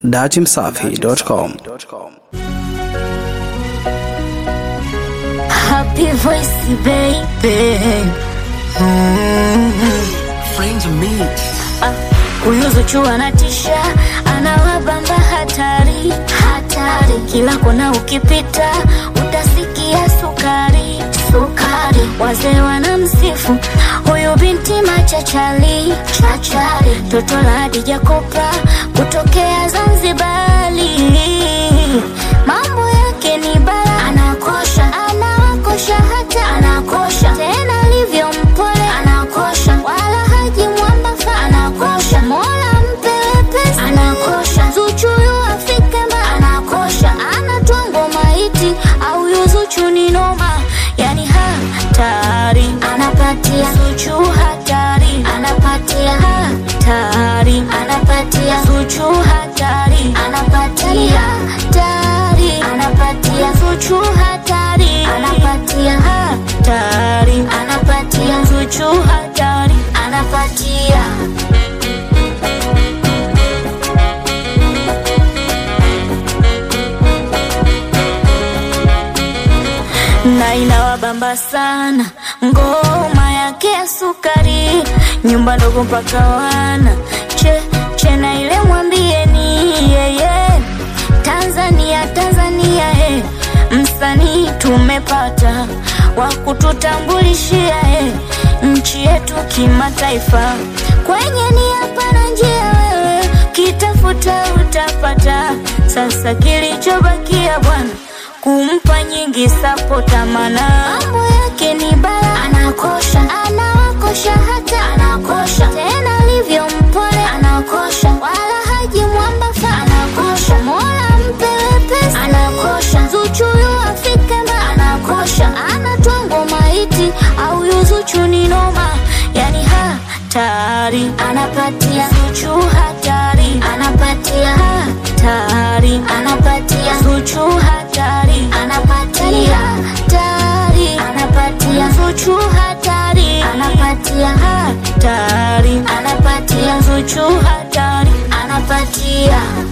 datimsafi.com. Happy voice baby Frames of me. Ah, Huyu Zuchu anatisha, anawabamba hatari hatari, kila kona ukipita utasikia sukari sukari. Wazee wanamsifu huyu binti machachali chachali, toto la Hadija Kopa kutokea Zanzibari. Mambo yake ni bara, anakosha anawakosha, hata anakosha tena, alivyo mpole anakosha, wala haji mwambafa anakosha, mola mpe wepesi anakosha, Zuchu yu afike mba anakosha, anatoa ngoma iti au yu Zuchu ni noma, yani hatari anapatia Zuchu hatari anapatia hatari anapatia Zuchu hatari anapatia hatari anapatia Zuchu hatari anapatia hatari anapatia Zuchu hatari anapatia na inawabamba sana ngoma yake ya sukari, nyumba ndogo mpaka wana che che na ile mwambieni yeye Tanzania Tanzania eh, msanii tumepata wa kututambulishia eh, nchi yetu kimataifa. Kwenye ni hapa na njia, wewe kitafuta utapata. Sasa kilichobakia bwana kumpa nyingi sapota, mana mambo yake ni bala, anakosha anawakosha, hata anakosha tena, alivyo mpole anakosha, wala haji mwambafa anakosha, mola mpe wepesi anakosha, Zuchu yu afike mba anakosha, anatoa ngoma iti au yu Zuchu ni noma, yani hatari anapatia Zuchu hatari anapatia hatari anapatia Zuchu hatari anapatia hatari anapatia Zuchu hatari anapatia hatari anapatia Zuchu hatari anapatia